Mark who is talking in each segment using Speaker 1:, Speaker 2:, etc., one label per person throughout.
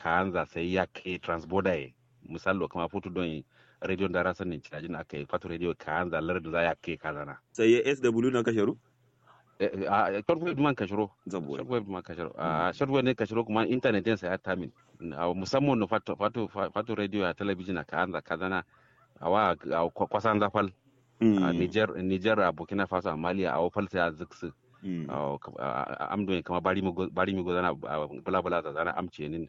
Speaker 1: kaanza sai ya ke transborder ye misalo kama futu don radio da rasan ne cajin aka yi fatu radio kaanza lardu za ya ke kazana
Speaker 2: sai ya sw na kasharu
Speaker 1: a shortwave man kashiro
Speaker 2: zabo
Speaker 1: shortwave man kashiro a shortwave ne kashiro kuma internet din sa ya tamin a musamman no fatu fatu fatu radio a television a kaanza kazana awa a kwasan zafal a Niger Niger a Burkina Faso a Mali a wafal sai a ziksu amdo kama bari mi bari mi godana bula bula da zana amce nin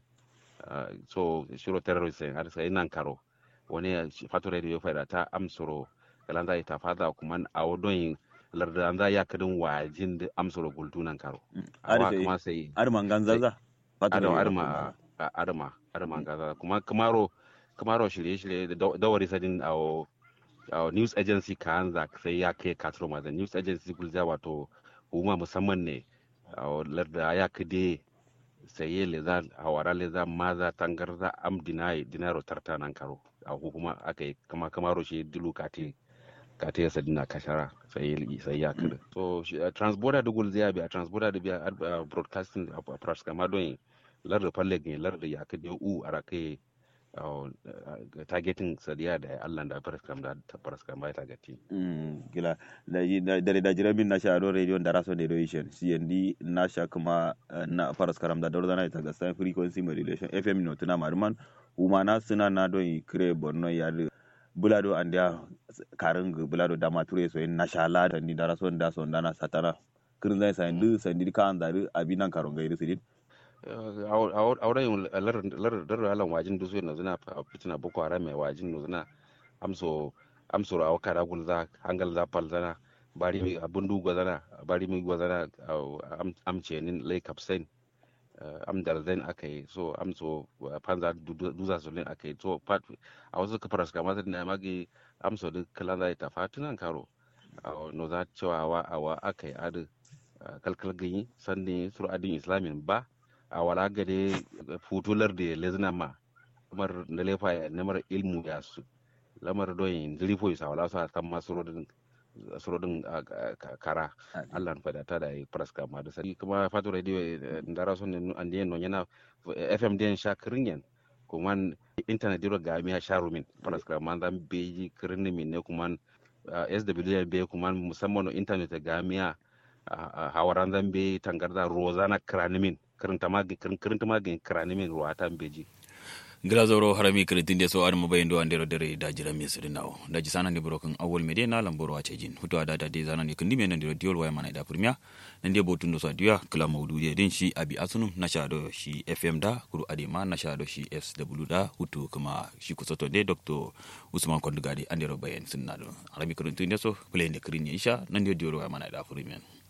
Speaker 1: so shiro terrorist har sai nan karo wani fatu radio fa ta amsoro kalanda ita fada kuma a wodon larda an za ya kadin wajin da amsoro gultunan karo awa kuma sai
Speaker 2: arman ganzaza
Speaker 1: adama arma adama adama ganzaza kuma kamaro kamaro shirye-shirye da wari sadin a a news agency ka hanza sai ya kai katro ma da news agency gulza wato hukuma musamman ne a larda ya kade saye le za hawara le za maza tangarza am dinai dinaro tarta nan karo a hukuma aka yi kama kamaro shi dilu kate kate ya sadina kashara sai sai ya kada so transborder da gulza ya bi a transborder da biya broadcasting a press kama don larda falle ne larda ya kade u arakai targeting sadiya da Allah da faraskam da faraskam bai targeti
Speaker 2: gila da da jira bin na sha radio da raso derivation CND na sha kuma na faraskaram da dordana ita ga sai frequency modulation FM no tuna marman uma na suna na don kire borno ya bulado andia karin bulado da mature so na sha la da ni da raso da so da na satana kirin zai sai ndu sai ndi kan da abinan karon gairi sidin
Speaker 1: auren larar alan wajin dusu na zina fitina boko haram mai wajin no zina amso amso a wakara gulza hangal za falzana bari mi abun du gwazana bari mi gwazana amce nin lay kapsen am darzen aka yi so amso panza duza solin aka yi so pat a wasu kafar suka mata da magi amso duk kalan za ta fatunan karo no za cewa wa awa aka yi adu kalkal ganyi sannan suru adin islamin ba a wala gade futular da lezina ma kamar da lefa ya namar ilmu ya su lamar doyin zirifo ya wala su a kan masu surodin kara allah na fadata da ya praska ma da sani kuma fatu radio da rasu ne an diyan non yana fm diyan sha kirin kuma internet diro ga mi sha rumin praska ma zan beji kirin min ne kuma sw be kuma musamman internet ga miya hawaran zan be tangarda rozana kranimin kirinta magin kirinta magin kranimin ruwa ta beji
Speaker 3: gira zoro harami kiritin de so ar mo bayendo andero dere da jira mi sidi nawo da ji sanan de broken awol me de na lamboro wa cejin huto ada da de zanan kindi men ndiro diol way mana da premier nan de botun do so diya kala mawdu de din shi abi asunum na sha do shi fm da kuru ade ma na sha do shi sw da hutu kuma shi kusoto de dr usman kondugade andero bayen sinna do harami kiritin de so play de kirin isha nan de diol way mana da premier